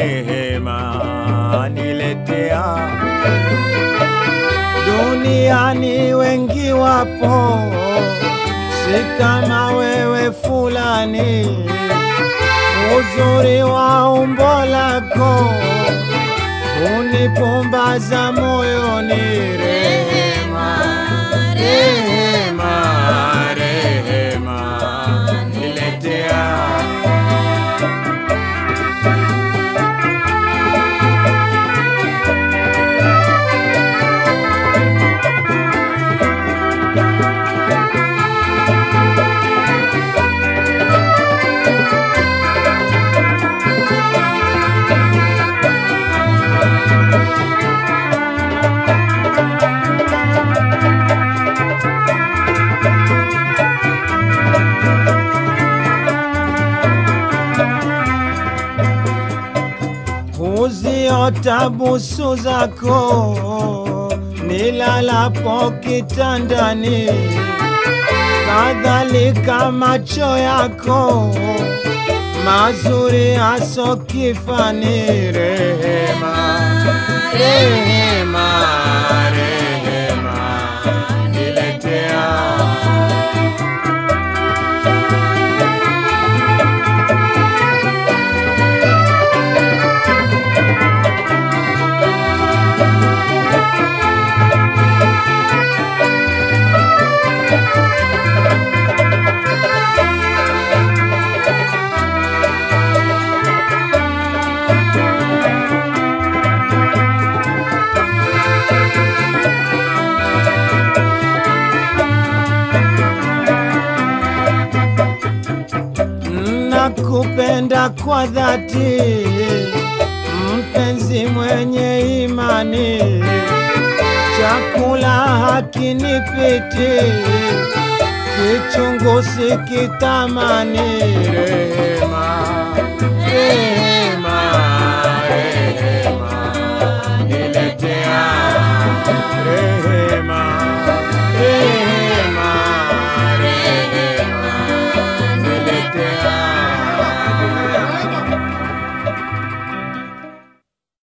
rehema niletea. Duniani wengi wapo, si kama wewe fulani, uzuri wa umbo lako unipumbaza moyoni. Rehema, rehema, rehema niletea. Huziota busu zako nilalapo kitandani, kadhalika macho yako mazuri aso kifani. Rehema, rehema, rehema niletea. nakupenda kwa dhati, mpenzi mwenye imani, chakula hakinipiti, kichungu sikitamani. Rehema, rehema